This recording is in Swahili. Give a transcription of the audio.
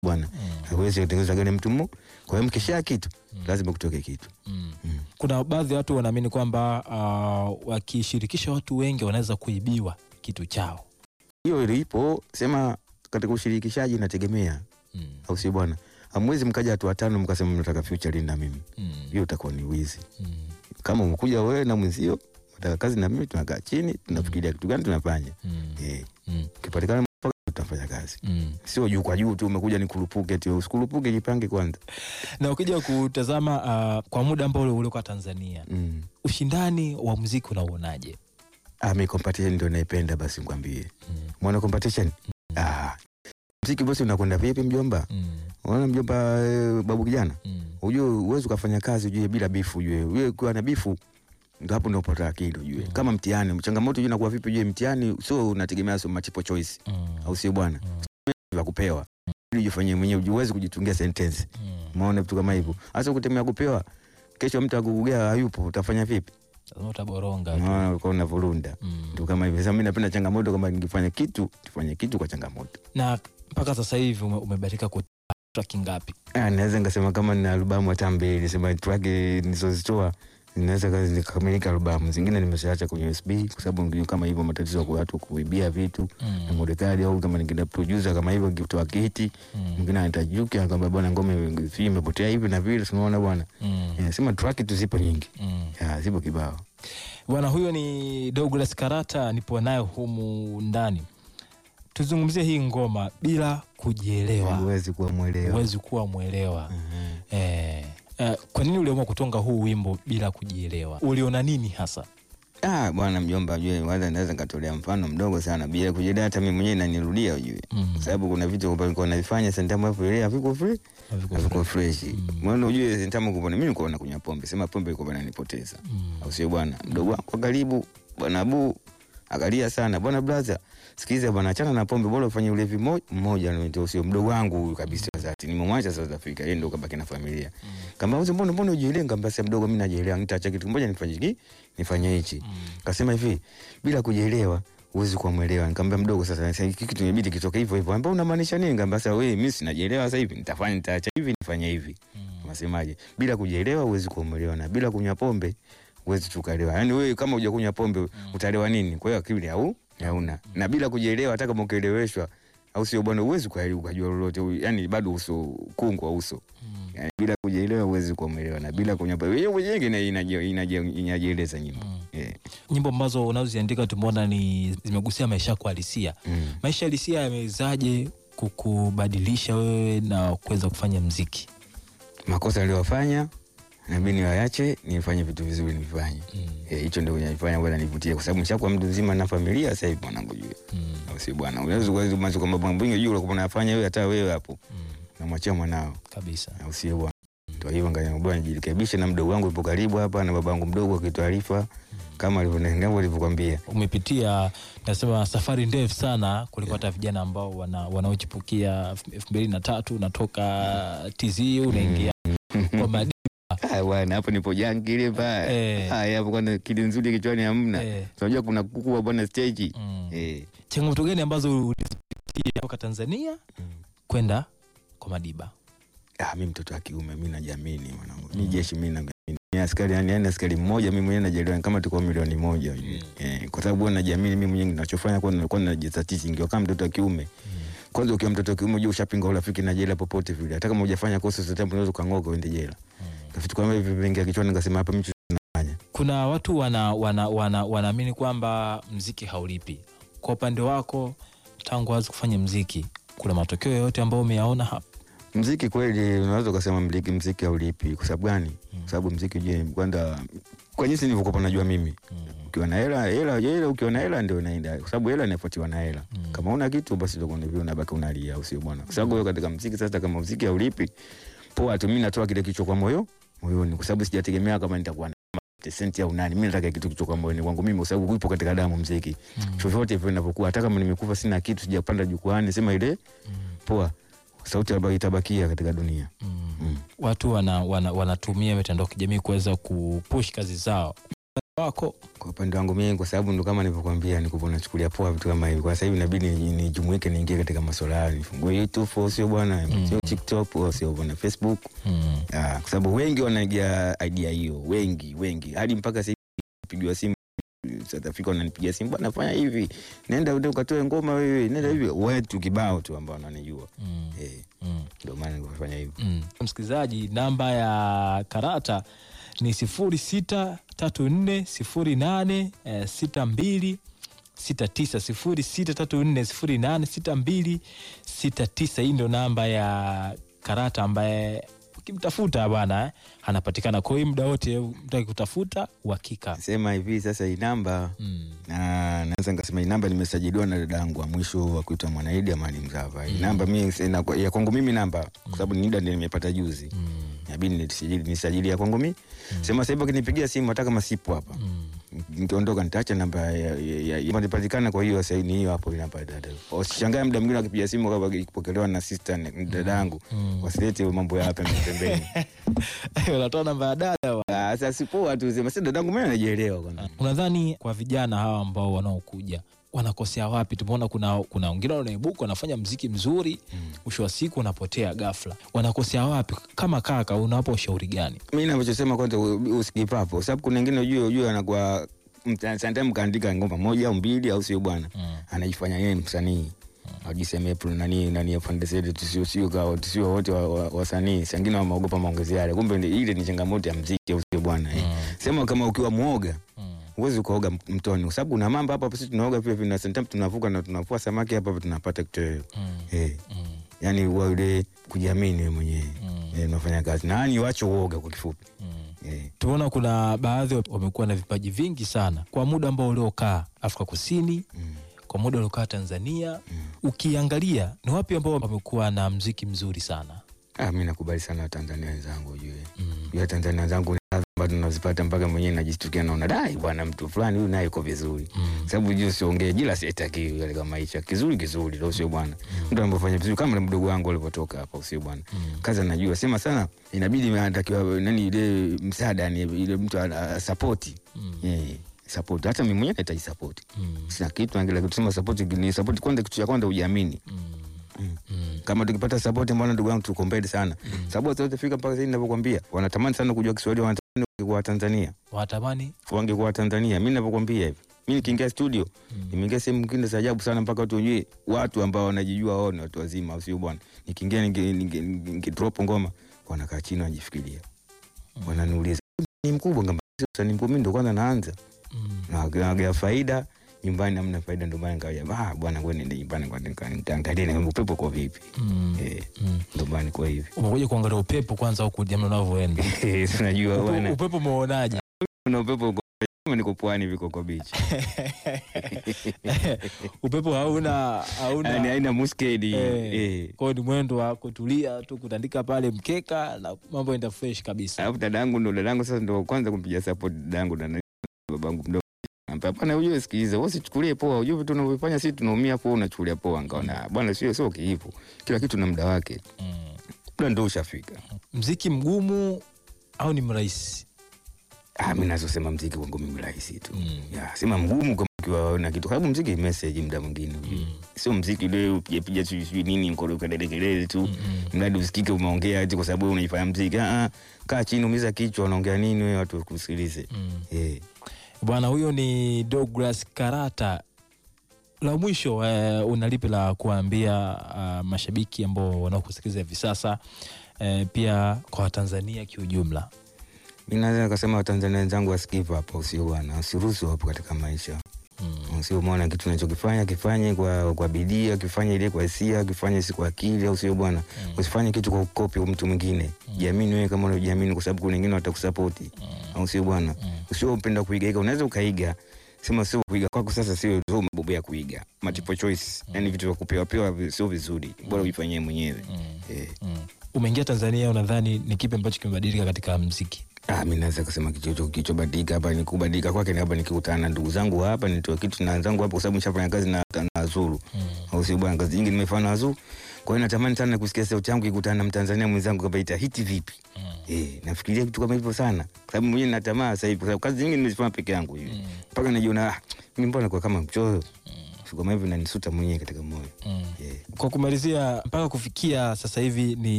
bwana hawezi kutengeneza gari mtu mmoja. Kwa hiyo mkisha kitu lazima kutoke kitu. Mm. Kuna baadhi ya watu wanaamini kwamba uh, wakishirikisha watu wengi wanaweza kuibiwa kitu chao. Hiyo ilipo sema katika ushirikishaji inategemea, Mm. au sio bwana? Hamwezi mkaja watu watano mkasema mnataka future na mimi, Mm. hiyo itakuwa ni wizi. Mm. Kama umekuja wewe na mwenzio nataka kazi na mimi, tunakaa chini tunafikiria kitu gani tunafanya. Mm. Eh, Mm. ukipatikana mpaka tutafanya kazi, Mm. sio juu kwa juu tu umekuja nikurupuke tu. Usikurupuke, jipange kwanza. Na ukija kutazama uh, kwa muda ambao ule ulikuwa Tanzania, Mm. ushindani wa muziki unauonaje? Ah, mi competition ndio naipenda, basi nikwambie. Mm. Mwana competition. Ah. Mziki bosi unakwenda vipi mjomba? Mm. Unaona mjomba eh, babu kijana? Mm. Ujue uwezi ukafanya kazi ujue bila bifu ujue. Ujue ukiwa na bifu ndo hapo ndio upata akili ujue. Kama mtihani, changamoto ujue inakuwa vipi ujue mtihani sio unategemea sio multiple choice. Mm. Au sio bwana? Vya kupewa. Ili ujifanyie mwenyewe ujue uwezi kujitungia sentence. Mm. Umeona vitu kama hivyo. Hasa kutemea kupewa. Kesho mtu akugugea hayupo utafanya vipi? Lazima utaboronga tu. Unaona uko unavurunda. Mm. Ndio kama hivyo. Sasa mimi napenda changamoto kama ningefanya kitu, tufanye kitu kwa changamoto. Na mpaka sasa hivi ume, umebahatika kutoa track ngapi? Ah, naweza nikasema kama nina albamu hata mbili, sema track nilizozitoa ninaweza kazi nikamilika albamu zingine nimeshaacha kwenye USB kwa sababu ndio kama hivyo matatizo ya watu kuibia vitu na Mm. modekali au kama ningeenda producer kama hivyo nikitoa kiti Mm. mwingine anatajuki akwambia bwana ngome hii imepotea hivi na vile tunaona bwana Mm. inasema track tu zipo nyingi Mm. ya zipo kibao Bwana huyo ni Douglas Karata, nipo naye humu ndani. Tuzungumzie hii ngoma bila kujielewa, huwezi kuwa mwelewa huwezi kuwa mwelewa. Eh, eh, kwa nini uliamua kutonga huu wimbo bila kujielewa? Uliona nini hasa? ah bwana mjomba ujue kwanza naweza nikatolea mfano mdogo sana bila kujidai hata mimi mwenyewe inanirudia ujue Mm. kwa sababu kuna vitu ambavyo nilikuwa navifanya sentamu hapo ile haviko free Haviko haviko fresh maana ujue sentamu kupona mimi nilikuwa nakunywa pombe sema pombe ilikuwa inanipoteza Mm. au sio bwana mdogo wangu wa karibu bwana Abu akalia sana bwana brother sikiza bwana achana na pombe bora ufanye ulevi mo- mmoja ndio sio mdogo wangu huyu kabisa dhati nimemwacha South Africa yeye ndio kabaki na familia kama uzi mbona mbona ujielewa ngamba sasa mdogo mimi najielewa nitaacha kitu kimoja nifanye hiki nifanye hichi kasema hivi bila kujielewa huwezi kuwa mwelewa nikamwambia mdogo sasa sasa hiki kitu imebidi kitoke hivyo hivyo ambao unamaanisha nini ngamba sasa wewe mimi sinajielewa sasa hivi nitafanya nitaacha hivi nifanye hivi unasemaje bila kujielewa huwezi kuwa mwelewa na bila kunywa pombe huwezi tukalewa yaani wewe kama hujakunywa pombe utalewa nini kwa hiyo akili au hauna na bila kujielewa hata kama ukieleweshwa au sio bwana huwezi uka- ukajua lolote yaani bado uso kungu wa uso yani, bila kujielewa huwezi kuwa mwelewa na bila kunywa pombe wewe mwenyewe ina- inaji- inaji- inajieleza nyimbo Eh. Nyimbo ambazo unazoziandika tumeona ni zimegusia maisha yako halisia. Mm. Maisha halisia yamewezaje kukubadilisha wewe na kuweza kufanya mziki? makosa aliyofanya nabidi niwayache nifanye vitu vizuri nifanye Eh, hicho ndio kinanifanya bwana nivutie kwa sababu nishakuwa mtu mzima na familia sasa hivi mwanangu jue au si bwana unaweza kuweza kuanza kwamba mambo mengi juu ulikuwa unafanya wewe hata wewe hapo namwachia mwanao Kabisa. au sio bwana ndio hivyo ngani bwana nijirekebishe na mdogo wangu yupo karibu hapa na babangu mdogo akitaarifa kama alivyonenga alivyokuambia Umepitia nasema safari ndefu sana kuliko hata vijana ambao wana, wanaochipukia elfu mbili na tatu unatoka TZ unaingia kwa madini. ah bwana hapo nipo jangili pa Eh. ah hapo kwanza kili nzuri kichwani hamna Eh. unajua kuna kuku bwana stage Mm. eh Changamoto gani ambazo ulizipitia toka Tanzania kwenda kwa Madiba? Ah, mi mtoto wa kiume mi najiamini mwanangu. Mi jeshi mi najiamini. Ni askari yani, yani askari mmoja mi mwenyewe najielewa ni kama tuko milioni moja hivi. Eh, kwa sababu huwa najiamini mi mwenyewe ninachofanya kwa nilikuwa najisatisi ingiwa kama mtoto wa kiume. Kwanza ukiwa mtoto wa kiume unajua ushapinga urafiki na jela popote vile. Hata kama hujafanya kosa zote unaweza kang'oka uende jela. Na vitu kama hivi vingi kichwani nikasema hapa mimi nafanya. Kuna watu wana wana wana wanaamini kwamba mziki haulipi. Kwa upande wako, tangu wazi kufanya mziki, kuna matokeo yoyote ambayo umeyaona hapa? Mziki kweli unaweza ukasema mziki mziki haulipi kwa sababu gani? Kwa sababu mziki je, kwanza kwa jinsi nilivyokuwa najua mimi. Ukiwa na hela, hela, hela ukiwa na hela ndio inaenda. Kwa sababu hela inafuatiwa na hela. Kama una kitu basi ndio kuna vile unabaki unalia au sio bwana? Kwa sababu wewe katika mziki sasa kama mziki haulipi, poa tu mimi natoa kile kicho kwa moyo, moyoni kwa sababu sijategemea kama nitakuwa na senti au nani. Mimi nataka kitu kicho kwa moyoni kwangu mimi kwa sababu upo katika damu mziki. Chochote vile ninavyokuwa hata kama nimekufa sina kitu sijapanda jukwani sema ile poa sauti ambayo itabakia katika dunia. Mm. Watu wana, wana, wanatumia mitandao ya kijamii kuweza kupush kazi zao. wako Kwa upande wangu mimi, kwa sababu ndo kama nilivyokuambia, nikupo nachukulia poa vitu kama hivi. Kwa sasa hivi inabidi ni- nijumuike, niingie katika masuala hayo, nifungue YouTube au sio bwana, sio TikTok au sio bwana, Facebook mm. Ah, kwa sababu wengi wanaigia idea hiyo, wengi wengi, hadi mpaka sasa hivi pigiwa simu South Africa, wananipigia simu bwana, fanya hivi, nenda uende ukatoe ngoma wewe, nenda hivi, wetu kibao tu ambao wananijua Mm. eh, Mm. ndio maana nikafanya hivyo. Mm. Msikilizaji, namba ya karata ni sifuri sita tatu nne sifuri nane eh, sita mbili sita tisa sifuri sita tatu nne sifuri nane sita mbili sita tisa. Hii ndio namba ya karata ambaye ukimtafuta bwana eh, anapatikana. Kwa hiyo muda wote mtu akikutafuta uhakika. Sema hivi sasa, hii namba Mm. na naweza nikasema hii namba nimesajiliwa na dada yangu wa mwisho wa kuitwa Mwanaidi Amani Mzava. Hii namba mimi sina- ya kwangu mimi namba, kwa sababu ni NIDA ndio nimepata juzi, Mm. inabidi nisajili nisajili ya kwangu mimi. Sema sasa hivi akinipigia simu hata kama sipo hapa Mm. nikiondoka nitaacha namba ya- ya- ya- ya- inapatikana. Kwa hiyo sasa ni hiyo hapo, namba ya dada. Usishangae muda mwingine akipiga simu kama ikipokelewa na sister ni dada yangu, wasilete mambo ya hapa pembeni. Unatoa namba ya dada wa. Ah, Sasa sipoa tu sema sasa dadangu mimi anajielewa kwanza. Unadhani kwa vijana hawa ambao wanaokuja wanakosea wapi? Tumeona kuna kuna wengine wanaibuka wanafanya mziki mzuri, mwisho wa siku unapotea ghafla. Wanakosea wapi? Kama kaka, unawapa ushauri gani? mi navyosema kwanza u- usikipapo kwa sababu kuna wengine ujue ujue anakuwa mta- sometime kaandika ngoma moja au mbili au sio bwana Mm. anajifanya yeye ni msanii ajiseme pro nani nani afande zetu tusio sio kwa tusio wote wa- wa- wasanii sangine wameogopa maongezi yale kumbe ni- ile ni changamoto ya mziki au sio bwana eh. sema kama ukiwa muoga Mm. huwezi ukaoga m- mtoni kwa sababu kuna mambo hapa hapa sisi tunaoga pia vina sometimes tunavuka na tunavua samaki hapa hapa tunapata kitoweo Mm. eh Mm. yani uwe ile kujiamini wewe mwenyewe Mm. eh unafanya kazi na yani wacho uoga kwa kifupi Mm. eh Tumeona kuna baadhi wamekuwa na vipaji vingi sana kwa muda ambao uliokaa Afrika Kusini, mm. kwa muda uliokaa Tanzania. Ukiangalia ni wapi ambao wamekuwa na mziki mzuri sana? Ah, mi nakubali sana Watanzania wenzangu ujue Mm. jua Tanzania wenzangu ni radha ambazo nazipata mpaka mwenyewe najistukia naona dai bwana mtu fulani huyu naye yuko vizuri Mm. sababu juu siongee jila sitaki yale kama hicho kizuri kizuri leo sio bwana mtu anapofanya vizuri kama ule mdogo wangu alipotoka hapa usio bwana kazi anajua sema sana inabidi anatakiwa nani ile msaada ni ile mtu sapoti Mm. yeah, support hata mimi mwenyewe nahitaji support Mm. sina kitu angela kusema support ni support kwanza kitu cha kwanza ujiamini Mm. Mm. Mm. kama tukipata sapoti mbona ndugu yangu tuko mbele sana mm. sababu zote fika mpaka sasa ninavyokuambia wanatamani sana kujua Kiswahili wanatamani kuwa Tanzania Watamani wangekuwa Tanzania mimi ninavyokuambia hivi mimi nikiingia studio nimeingia sehemu nyingine za ajabu sana mpaka watu wenyewe watu ambao wanajijua wao ni watu wazima au sio bwana nikiingia ninge- ninge- ninge drop ngoma wanakaa chini wanajifikiria wananiuliza ni mkubwa ngamba sasa ni mkubwa mimi ndo kwanza naanza mm. na naangalia faida nyumbani hamna faida ndio maana nikaja ah bwana ngoja niende nyumbani kwa nikaangalia na upepo kwa vipi Mm. eh Mm. ndio maana kwa hivi umekuja kuangalia upepo kwanza huku jamani unavyoenda unajua Upe- bwana upepo umeonaje kuna upepo uko kama niko pwani viko kwa beach upepo hauna yani hauna haina muskedi Eh. eh kwao ni mwendo wa kutulia tu kutandika pale mkeka na mambo enda fresh kabisa alafu dadangu ndo dadangu sasa ndo kwanza kumpiga support dadangu na babangu mdogo Ampa, hapana ujue sikiliza wewe usichukulie poa ujue vitu tunavyofanya sisi tunaumia poa unachukulia poa ngaona bwana sio sio kiipo kila kitu na muda wake mm. muda ndo ushafika mziki mgumu au ni mrahisi ah mimi nazosema mziki wangu mimi rahisi tu Mm. ya sema mgumu kama ukiwa na kitu sababu mziki ni message muda mwingine ujue sio mziki ule upige piga sijui sijui nini mkono kelele kelele tu mradi usikike umeongea eti kwa sababu wewe unaifanya mziki ah ah, kaa chini umiza kichwa unaongea nini wewe watu kusikilize mm. eh bwana huyo ni Douglas Karata la mwisho eh, una lipi la kuambia uh, mashabiki ambao wanaokusikiliza hivi sasa eh, pia kwa watanzania kiujumla mi naweza nikasema watanzania wenzangu wasikivu hapa usio bwana usiruhusu hapo katika maisha mm. usio mwana kitu unachokifanya kifanye kwa, kwa bidii akifanye ile kwa hisia akifanye si kwa akili au sio bwana usifanye kitu kwa kukopi mtu mwingine jiamini wewe kama unajiamini kwa sababu kuna wengine watakusapoti au sio bwana usio upenda kuigaiga unaweza ukaiga sema sio kuiga kwako sasa sio sio umebobea kuiga multiple choice yani vitu vya kupewa pewa vi- sio vizuri bora ujifanyie mwenyewe eh Mm. umeingia tanzania unadhani ni kipi ambacho kimebadilika katika mziki Ah, mi naweza kusema kichocho kichobadilika hapa ni kubadilika kwake ni hapa nikikutana na ndugu zangu hapa nitoa kitu na wenzangu hapa kwa sababu nishafanya kazi na, na Azuru au sio bwana kazi nyingi nimefanya na Azuru Kwa hiyo natamani sana kusikia sauti yangu ikutana na Mtanzania mwenzangu kwamba itahiti vipi. Eh, nafikiria kitu kama hivyo sana. Kwa sababu mwenyewe natamaa sasa hivi kwa sababu kazi nyingi nimezifanya peke yangu hivi. Mpaka najiona ah, mimi mbona kwa kama mchoyo. Vitu kama hivyo nanisuta mwenyewe katika moyo. Mm. Eh. Kwa kumalizia, mpaka kufikia sasa hivi ni